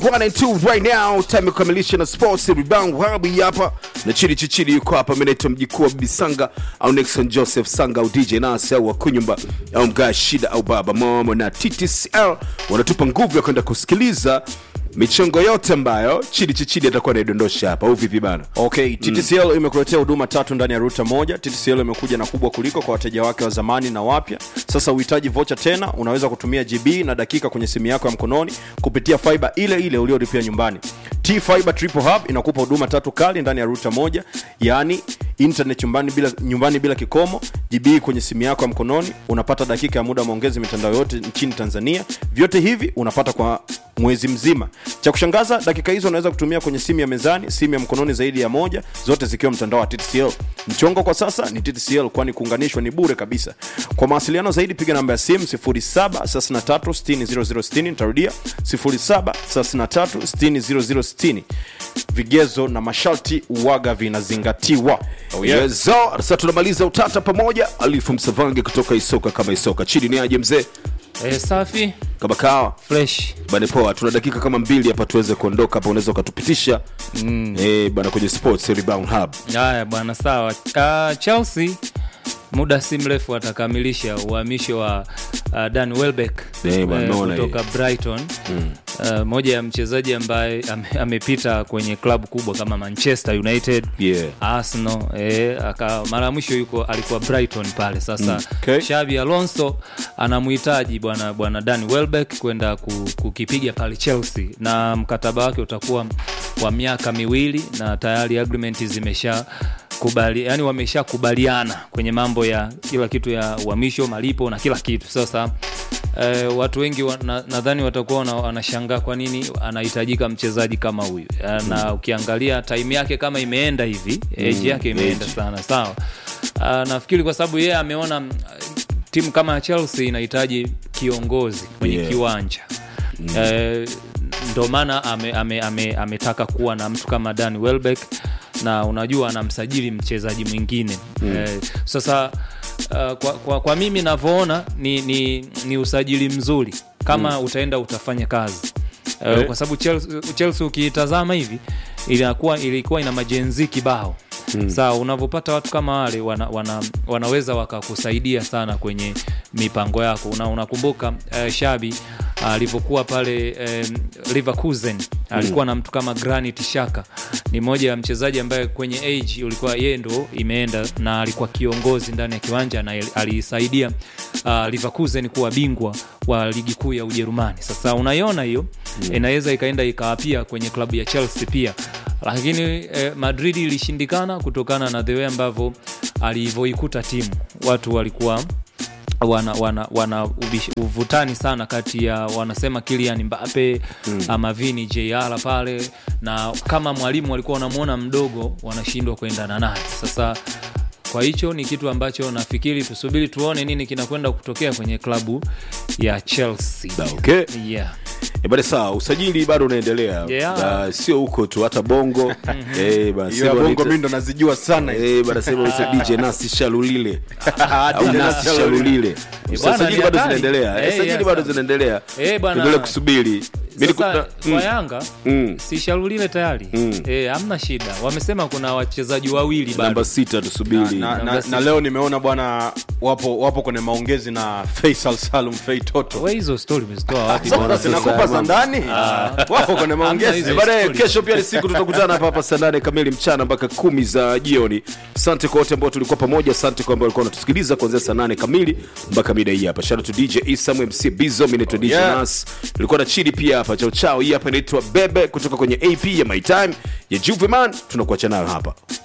One and two right now, time ya kukamilisha na sports rebound wabi hapa na chini chichini yuko hapa. Mimi naitwa mjikuu wa Bibi Sanga au Nixon Joseph Sanga au DJ Nas au Wakunyumba au Mga Shida au Baba Momo na TTCL wanatupa nguvu ya kwenda kusikiliza michongo yote ambayo chini chichini atakuwa anaidondosha hapa, au vipi bana? Okay, TTCL imekuletea huduma tatu ndani ya ruta moja. TTCL imekuja na kubwa kuliko kwa wateja wake wa zamani na wapya. Sasa uhitaji vocha tena, unaweza kutumia GB na dakika kwenye simu yako ya mkononi kupitia fiber ile ile uliolipia nyumbani. T Fiber Triple Hub inakupa huduma tatu kali ndani ya ruta moja, yaani internet nyumbani bila, nyumbani bila kikomo, GB kwenye simu yako ya mkononi, unapata dakika ya muda wa maongezi mitandao yote nchini Tanzania. Vyote hivi unapata kwa mwezi mzima. Cha kushangaza, dakika hizo unaweza kutumia kwenye simu ya mezani, simu ya mkononi zaidi ya moja, zote zikiwa mtandao wa TTCL. Mchongo kwa sasa ni TTCL, kwani kuunganishwa ni bure kabisa. Kwa mawasiliano zaidi, piga namba ya simu 0733600060. Nitarudia 0733600060. Vigezo na masharti uwaga vinazingatiwa. Oh, yeah. Yes, so, sasa tunamaliza utata pamoja. Alifu Msavange kutoka Isoka kama Isoka, chini ni aje mzee Eh, safi kama kawa fresh bane poa tuna dakika kama mbili hapa tuweze kuondoka hapa unaweza ukatupitisha mm. eh, bana kwenye sports rebound hub haya bwana sawa uh, chelsea muda si mrefu atakamilisha uhamisho wa uh, dan welbeck Eh, bwana, naona kutoka brighton mm. uh, moja ya mchezaji ambaye ame, amepita kwenye klabu kubwa kama manchester united Yeah. arsenal eh, aka mara ya mwisho yuko alikuwa brighton pale sasa mm. okay. shabi alonso anamhitaji bwana bwana dan welbeck kwenda ku- kukipiga pale chelsea na mkataba wake utakuwa wa miaka miwili na tayari agreement zimesha kubali yani wameshakubaliana kwenye mambo ya kila kitu ya uhamisho malipo na kila kitu sasa Eh, watu wengi wa- na- nadhani watakuwa wana- wanashangaa kwa nini anahitajika mchezaji kama huyu Eh, na ukiangalia time yake kama imeenda hivi age yake imeenda sana sawa Ah, nafikiri kwa sababu yeye ameona mm, timu kama ya chelsea inahitaji kiongozi kwenye Yeah. kiwanja eh, ndo maana ametaka ame, ame, ametaka kuwa na mtu kama dan welbeck na unajua anamsajili mchezaji mwingine mm. eh, sasa uh, kwa, kwa, kwa mimi navyoona ni, ni, ni usajili mzuri kama mm. utaenda utafanya kazi uh, Eh. kwa sababu chelsea, chelsea ukiitazama hivi ilikuwa, ilikuwa ina majenzi kibao mm. sawa unavyopata watu kama wale wana, wana, wanaweza wakakusaidia sana kwenye mipango yako una, unakumbuka uh, shabi alivyokuwa pale um, Leverkusen alikuwa na mtu kama Granit Xhaka ni moja ya mchezaji ambaye kwenye age ulikuwa yeye ndo imeenda na alikuwa kiongozi ndani ya kiwanja na aliisaidia uh, Leverkusen kuwa bingwa wa ligi kuu ya Ujerumani. Sasa unaiona hiyo mm. inaweza ikaenda ikawapia kwenye klabu ya Chelsea pia lakini eh, Madrid ilishindikana kutokana na the way ambavyo alivyoikuta timu watu walikuwa wana, wana, wana ubish- uvutani sana kati ya wanasema Kylian Mbappe mm. ama Vini JR pale, na kama mwalimu walikuwa wanamwona mdogo, wanashindwa kuendana naye. Sasa kwa hicho ni kitu ambacho nafikiri tusubiri tuone nini kinakwenda kutokea kwenye klabu ya Chelsea. okay Yeah. Eh, bana sawa usajili bado unaendelea Yeah. Na sio huko tu hata bongo eh, bana Hiyo ya sema bongo wanaita- mi ndo nazijua sana hizo. Eh, bana sema wanaita DJ Nasi Shalulile au DJ Nasi Nasi Shalulile bwana, sajili ni bado hatari. zinaendelea Eh, Eh, sajili yeah, bado sawa. zinaendelea Eh, bwana. tuendelee kusubiri Mimi Sasa niko- kwa Mm, Yanga mm. si Shalulile tayari Mm. eh, hamna shida. Wamesema kuna wachezaji wawili bado namba sita tusubiri na, na, Namba na leo nimeona bwana wapo wapo kwenye maongezi na Faisal Salum Fei Toto we hizo stori umezitoa wapi Sasa bwana? zinakupa za ndani wapo kwenye maongezi hizo. Baadaye story. kesho pia ni siku tutakutana hapa hapa saa nane kamili mchana mpaka kumi za jioni. Asante kwa wote ambao tulikuwa pamoja, asante kwa ambao walikuwa wanatusikiliza kuanzia saa nane kamili mpaka mida hii hapa. Shout out to DJ Isam MC Bizo, mimi naitwa DJ yeah. Nas. Tulikuwa na chini pia hapa chao chao. Hii hapa inaitwa Bebe kutoka kwenye AP ya My Time ya Juveman. Tunakuacha nayo hapa.